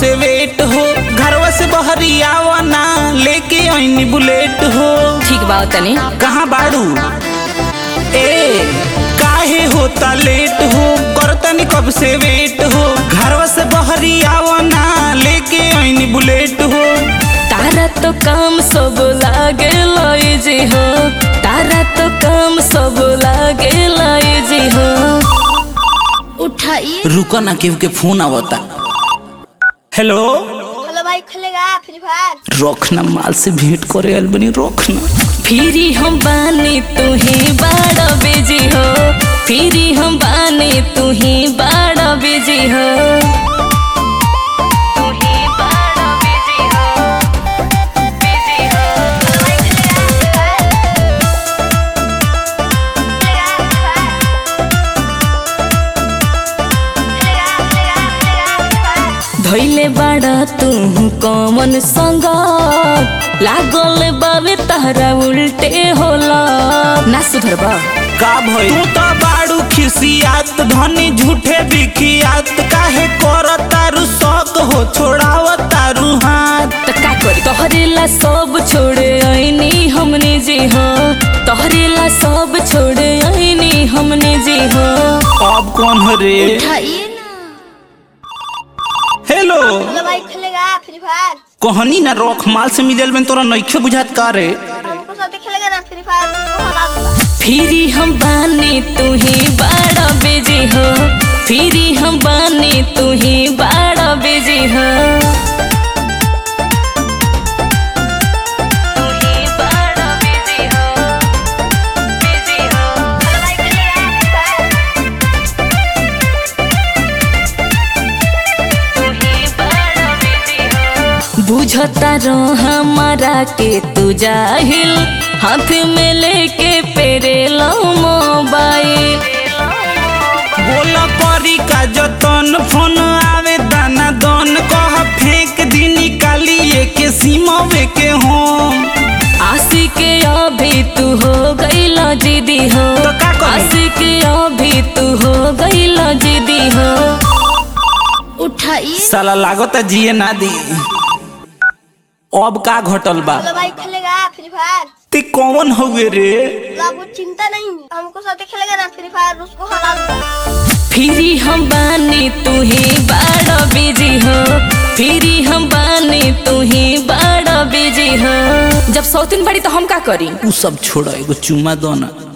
से वेट हो घरवा से बहरी आवा ना लेके आईनी बुलेट हो ठीक बा तनी कहाँ बाड़ू ए काहे होता लेट हो करतनी कब से वेट हो घरवा से बहरी आवा ना लेके आईनी बुलेट हो तारा तो काम सब लागे लाई जी हो तारा तो काम सब लागे लाई जी हो उठाइए रुको ना केहू के फोन आवता हेलो हेलो भाई खुलेगा फ्री फायर रोकना माल से भेंट करे आइल बनी रोकना फिरी हम बानी तू ही बाड़ा बिजी हो फिरी हम बानी तू ही बाड़ा बिजी हो तू ही बाड़ा बिजी हो बिजी हो धैले बाड़ा तू कमन संग लागल बावे तहरा उल्टे होला ना सुधर बा का भई तू तो बाड़ू खिसियात धनी झूठे बिखियात काहे कर तारू शौक हो छोड़ाव तारू हाथ त का करी तोहरेला सब छोड़े आईनी हमने जी हो तोहरेला सब छोड़े आईनी हमने जी हो अब कौन हो रे उठाइए ना हेलो हेलो भाई खुलेगा फ्री फायर कहनी ना रोक माल से मिलल में तोरा नइखे बुझात का रे हमको साथ खेलेगा ना फ्री फायर उसको हरा दूंगा फिरी हम बानी तू ही बाड़ा बिजी हो फिरी हम बानी तू ही बाड़ा बिजी हो तू ही बाड़ा बिजी हो बिजी हो हेलो भाई खुलेगा फ्री फायर बुझता रो हमारा के तू जाहिल हाथ में लेके पेरे लो मोबाइल बोल करी का जतन फोन आवे दाना दन कह फेंक दी निकालिए के सीमवे के होम आशी के अभी तू हो गईला जिदी हो तो का करी? आशी के अभी तू हो गईला जिदी हो उठाइए साला लागता जिए ना दी अब का घटल बा हेलो भाई खुलेगा फ्री फायर ते कौन हुए रे तो आपको चिंता नहीं है हमको साथ खेलेगा ना फ्री फायर उसको हरा दूंगा फिरी हम बानी तू ही बाड़ा बिजी हो फिरी हम बानी तू ही बाड़ा बिजी हो जब सौतीन बड़ी तो हम का करी उ सब छोड़ एगो चुमा दो ना